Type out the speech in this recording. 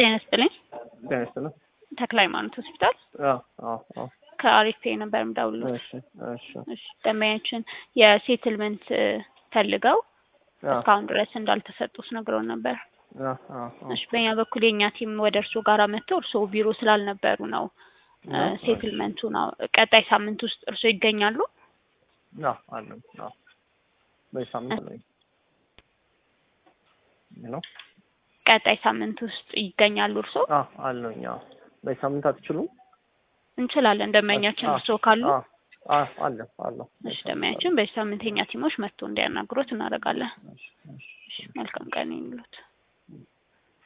ጤና ይስጥልኝ። ጤና ይስጥልኝ። ተክለ ሃይማኖት ሆስፒታል አዎ አዎ አዎ። ከአሪፍ ፔ ነበር የምደውልልዎት። እሺ እሺ እሺ ደንበኛችን የሴትልመንት ፈልገው አዎ እስካሁን ድረስ እንዳልተሰጡት ነግረውን ነበር። አዎ አዎ አዎ። እሺ በእኛ በኩል የእኛ ቲም ወደ እርስዎ ጋር መጥተው እርስዎ ቢሮ ስላልነበሩ ነው እ አዎ፣ ሴትልመንቱ ነው ቀጣይ ሳምንት ውስጥ እርስዎ ይገኛሉ? አዎ አለኝ። አዎ በዚህ ሳምንት አለኝ። ሄሎ ቀጣይ ሳምንት ውስጥ ይገኛሉ እርስዎ? አዎ አለኝ። አዎ በዚህ ሳምንት አትችሉም? እንችላለን። ደንበኛችን አዎ፣ እርስዎ ካሉ አዎ አዎ አለ አለ። እሺ ደንበኛችን በዚህ ሳምንት የእኛ ቲሞች መጥቶ እንዲያናግሮት እናደርጋለን። እሺ እሺ እሺ መልካም ቀን ይሁንልዎት።